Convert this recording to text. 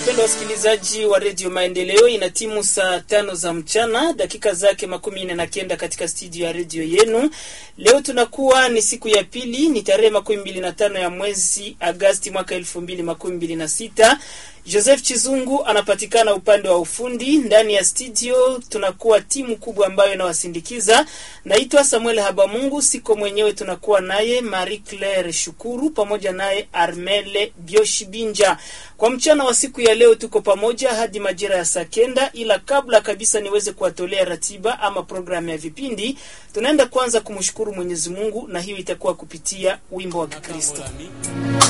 Wapendwa wasikilizaji wa redio Maendeleo, ina timu saa tano za mchana dakika zake makumi nne na kenda katika studio ya redio yenu. Leo tunakuwa ni siku ya pili, ni tarehe makumi mbili na tano ya mwezi Agasti mwaka elfu mbili makumi mbili na sita. Joseph Chizungu anapatikana upande wa ufundi. Ndani ya studio tunakuwa timu kubwa ambayo inawasindikiza. Naitwa Samuel Habamungu, siko mwenyewe, tunakuwa naye Marie Claire Shukuru pamoja naye Armele Bioshibinja. Kwa mchana wa siku ya leo tuko pamoja hadi majira ya saa kenda, ila kabla kabisa niweze kuwatolea ratiba ama programu ya vipindi, tunaenda kwanza kumshukuru Mwenyezi Mungu, na hiyo itakuwa kupitia wimbo wa Kikristo.